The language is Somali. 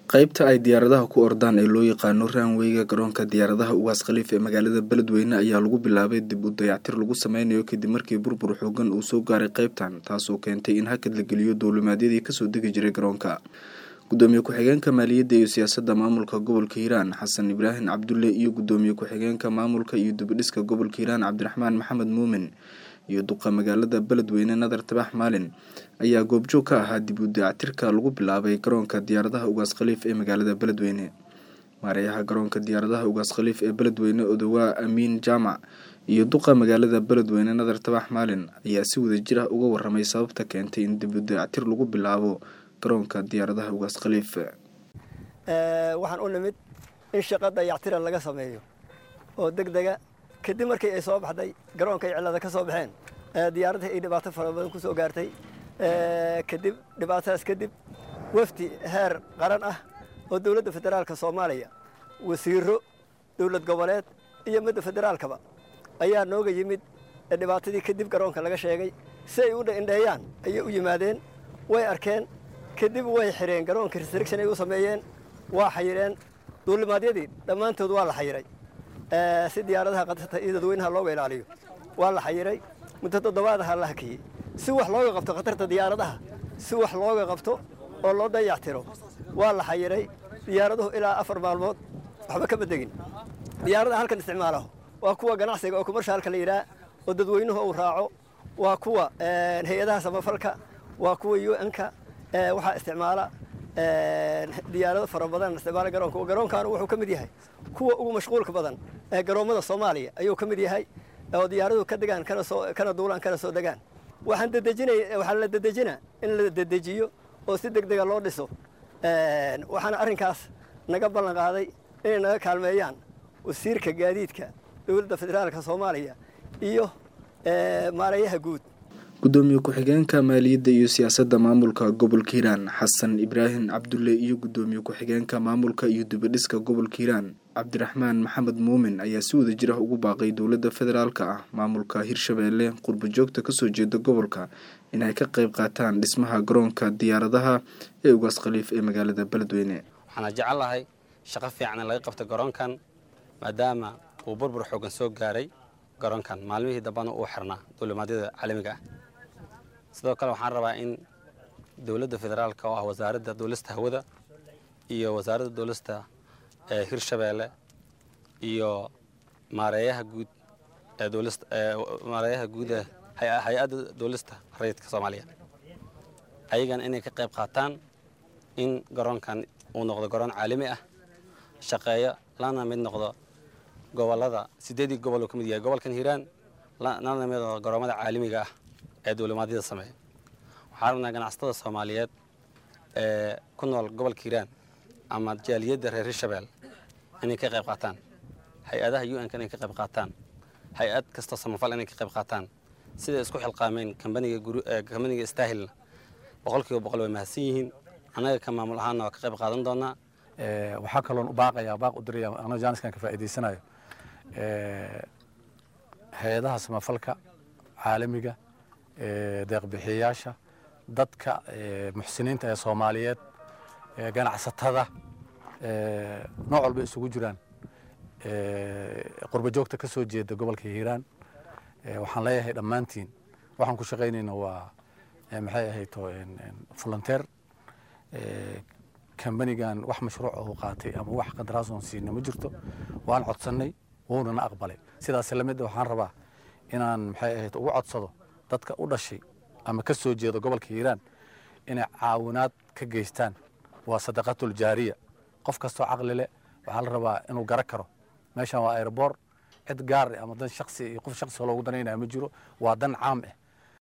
qaybta ay diyaaradaha ku ordaan ee loo yaqaano raanweyga garoonka diyaaradaha ugaas khaliif ee magaalada beledweyne ayaa lagu bilaabay dib u dayactir lagu sameynayo kadib markii burbur xoogan uu soo gaaray qaybtan taasoo keentay in hakad la geliyo dowlimaadyadii kasoo degi jiray garoonka gudoomiye ku-xigeenka maaliyadda iyo siyaasadda maamulka gobolka hiiraan xasan ibraahim cabdulle iyo gudoomiye ku-xigeenka maamulka iyo dibidhiska gobolka hiiraan cabdiraxmaan maxamed muumin iyo duqa magaalada beledweyne nadar tabax maalin ayaa goobjoog ka ahaa dib u dayactirka lagu bilaabay garoonka diyaaradaha ugaas khaliif ee magaalada beledweyne maareeyaha garoonka diyaaradaha ugaas khaliif ee beledweyne odowaa amiin jaamac iyo duqa magaalada beledweyne nadar tabax maalin ayaa si wadajir ah uga waramay sababta keentay in dib u dayactir lagu bilaabo garoonka diyaaradaha ugaas khaliif waxaan u nimid in shaqa dayactira laga sameeyo oo deg dega kadib markii ay soo baxday garoonka ay cillada ka soo baxeen diyaaradii ay dhibaato fara badan ku soo gaartay kadib dhibaatadaas kadib wafdi heer qaran ah oo dowladda federaalka soomaaliya wasiiro dowlad goboleed iyo midda federaalkaba ayaa nooga yimid dhibaatadii kadib garoonka laga sheegay si ay u indheeyaan ayay u yimaadeen way arkeen kadib way xireen garoonka restriction ay u sameeyeen waa xayireen duulimaadyadii dhammaantood waa la xayiray si diyaaradaha qatarta iyo dadweynaha looga ilaaliyo waa la xayiray muddo toddobaadaha la hakiyey si wax looga qabto khatarta diyaaradaha si wax looga qabto oo loo dayactiro waa la xayiray diyaaraduhu ilaa afar maalmood waxba kama degin diyaaradaha halkan isticmaalaho waa kuwa ganacsiga oo kumarshaalka la yidhaah oo dadweynuhu uu raaco waa kuwa hay-adaha samafalka waa kuwa un-ka waxaa isticmaala diyaarado fara badan isticmaala garoonka garoonkan wuxuu ka mid yahay kuwa ugu mashquulka badan ee garoommada soomaaliya ayuu ka mid yahay oo diyaaraduhu ka degaan kana soo kana duulaan kana soo degaan waxaan dedejinay waxaa la dedejina in la dedejiyo oo si deg dega loo dhiso waxaana arrinkaas naga ballan qaaday inay naga kaalmeeyaan wasiirka gaadiidka dowladda federaalka soomaaliya iyo maareeyaha guud gudoomiye ku-xigeenka maaliyadda iyo siyaasadda maamulka gobolka hiiraan xasan ibraahim cabdulle iyo gudoomiye ku-xigeenka maamulka iyo dibidhiska gobolka hiiraan cabdiraxmaan maxamed muumin ayaa si wada jir ah ugu baaqay dowladda federaalka ah maamulka hirshabeelle qurbo joogta kasoo jeeda gobolka inay ka qayb qaataan dhismaha garoonka diyaaradaha ee ugaas khaliif ee magaalada beledweyne waxaana jecelahay shaqo fiican in laga qabto garoonkan maadaama uu burbur xoogan soo gaaray garoonkan maalmihii dambana uu xirnaa duulimaadyada caalamiga ah sidoo kale waxaan rabaa in dowladda federaalka oo ah wasaaradda duulista hawada iyo wasaaradda duulista ee hirshabeelle iyo maareeyaha guud ee duulista maareeyaha guud ee hay-adda duulista rayidka soomaaliya ayagana inay ka qayb qaataan in garoonkan uu noqdo garoon caalami ah shaqeeyo lana mid noqdo gobolada sideedii gobol uu ka mid yahay gobolkan hiiraan lana mid noqdo garoomada caalamiga ah ee duulimaadyada sameeya waxaan rabnaa ganacsatada soomaaliyeed ee ku nool gobolka hiiraan ama jaaliyadda reer hirshabeel inay ka qayb qaataan hay-adaha u n-ka inay ka qayb qaataan hay-ad kastoo samafal inay ka qayb qaataan siday isku xilqaameen kambaniga staahilna boqol kiiba boqol way mahadsan yihiin annaga ka maamul ahaanna waa ka qayb qaadan doonaa waxaa kaloon u baaqayaa baaq u diraya anoo jaaniskan ka faa'iidaysanayo hay-adaha samafalka caalamiga deeqbixiyayaasha dadka muxsiniinta ee soomaaliyeed ganacsatada nooc walba isugu jiraan qurbo joogta ka soo jeeda gobolka hiiraan waxaan leeyahay dhammaantiin waxaan ku shaqaynayna waa maxay ahayto volunteer kambanigan wax mashruuc uu qaatay ama wax qadaraasoon siina ma jirto waan codsannay wuunana aqbalay sidaas lamid waxaan rabaa inaan maxay ahayd ugu codsado dadka u dhashay ama ka soo jeeda gobolka hiiraan inay caawinaad ka geystaan waa sadaqatul jaariya qof kastoo caqli leh waxaa la rabaa inuu gara karo meeshan waa aeroboor cid gaar ama dan shaksi iyo qof shaksi loogu danaynaya ma jiro waa dan caam ah